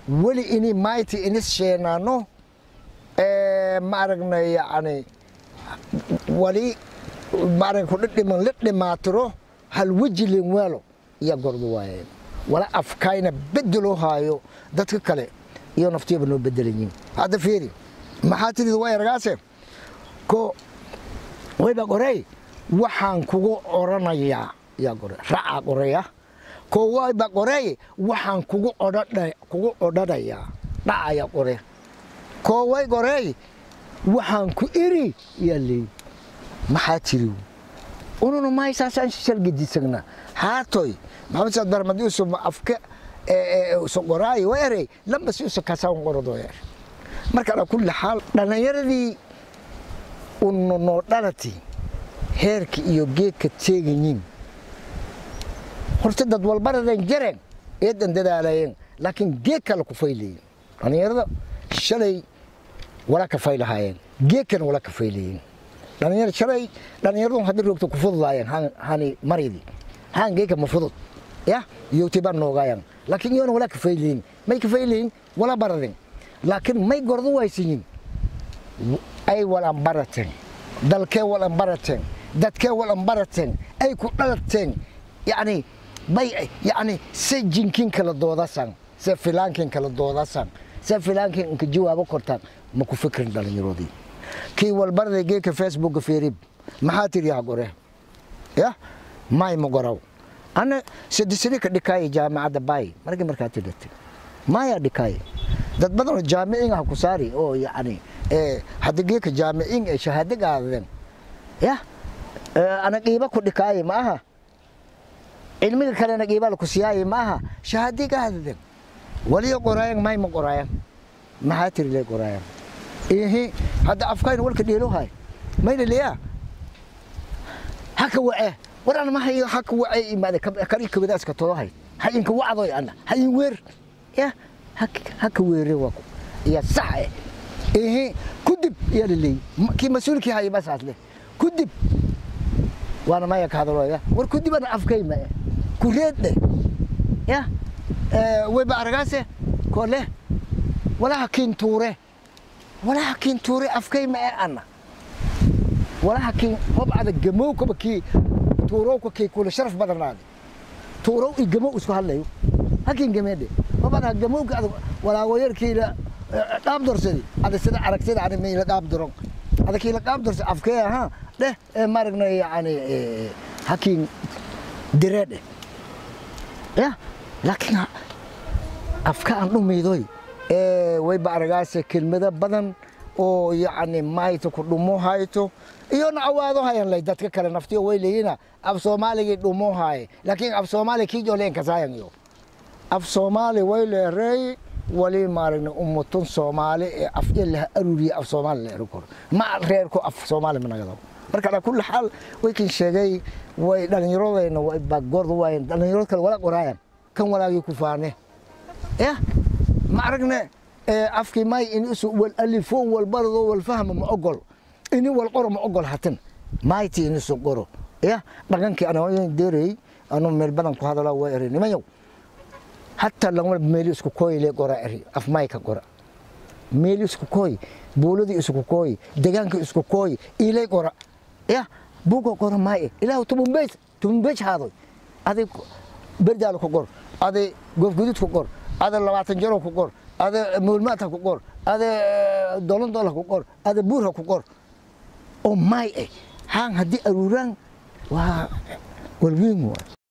weli ini mayti inis sheenaano ma aragnay yani wali maarag kudhidhiman la dhimaatiro hal weji leen waalo iya gordo waayeen wala afkayna bedeloo haayo dadka kale iyo naftiyaba noo bedelayiin hadda fiiri maxaa tidid way argaase ko wayba qorey waxaan kugu oranayaa yaa qore racaa qoreya ko wayba qorey waxaan kugu odhadha kugu odhanayaa dhacaya qore ko way qorey waxaan ku iri yaa leey maxaa tiri ununa mahaysaasaan shalgedisagnaa haatoy maxamed saad barmadi usu afka usu qoraayo waa erey lambasi usu kasaan qorado er marka ala kulli xaal dhallinyaradii unu noo dhalati heerka iyo geedka teegayiin horta dad walbaradan jareen eedan dadaalayeen laakiin geed kale ku faylayin dhallinyarada shalay wala ka faylahaayeen geedkan wala ka faylayin dhalinyar shalay dhallinyaradu haddii roogto ku fududaayeen hani maridi haan geedka ma fudud ya yowti baan noogaayaan laakiin iyoona wala ka faylayin may ka faylayin wala baradin laakiin may gordo waysiyin ay walan barateen dalkee walan barateen dadkee walan barateen ay ku dhalateen yani bay yani se jinkin kala doodasan se filaankin kala doodasan se filaankin inka jawaabo kortaan ma ku fikrin dhalinyaroodii kii walbarday geedka facebooka fiirib maxaa tiri ha gore ya may ma goraw ana sadisani ka dhikaaye jaamacadda baay markii markaa tidhatay maya dhikaaye dad badanoo jaamiciin ah ku saari oo yani hadda geedka jaamiciin ee shahaado gaadadeen ya ana qiiba ku dhikaaye ma aha cilmiga kalena qiiba laku siyaaye ma aha shahaadi gaadadeen waliyo qoraayan may ma qoraayan maxaa tiri le qoraayan ihi hadda afkayna walka dheelohay mayna leeya haka wace waran ma hayo haka wace imaade kari kabadaaska tolohay ha inka wacdoy ana ha in weer ya haka weere wako iya sax eh ihi kudib iya laleey kii mas-uulkii haya basaas leh kudib waana maya ka hadaloya war kudibana afkayma eh kureedhe ya wayba aragaase ko leh walaha kiin tuure walaha kiin tuure afkayma ee ana walaha kiin hobcada gamowkaba kii tuurowka kii kula sharaf badanaade tuurow i gamow isku hadlayo hakiin gameedhe hobcada gamowka ada walaagoyarkiila dhaab dorsadi ada sida aragsada ani mayla dhaab doron ada kiila dhaab dorsa afkee ahaa dheh ee maragna yani hakiin direedhe ya laakiin afka aan dhumaydoy wayba aragaase kelmado badan oo yani mayto ku dhumo hayto iyona awaado hayan lay dadka kale naftiyo way leeyina af soomaaligii dhumo haaye laakiin af soomaali kiijo leen kasaayan iyo af soomaali way leereey wali maaragna ummatun soomaali ee afya laha aruriye af soomaali la eri karo ma reerku af soomaali managado marka ala kulli xaal way kin sheegay way dhalinyaradayna way bagorda waayen dhalinyarad kale wala qoraayan kan walaagii ku faane ya ma aragne afkii may in isu wal alifo wal bardo wal fahma ma ogol ini wal qoro ma ogol hatan mayti in isu qoro ya dhaqankii ana deerey anu meel badan ku hadala waa eri nimayow hataa lagama meeli isku kooy le qora eri af mayka qora meeli isku kooy buuladii isku kooy deegaankii isku kooy ilay qora ya buuga qora maaye ilaahu tubunbeys tubunbeys haadoy adig berdaal ku qor adig gofgudud ku qor ada labaatan jaro ku qor ada mawlmaad ha ku qor ada dolan dool ha ku qor ada buur ha ku qor oo maay eh haan haddii aruuraan waa walweyn waay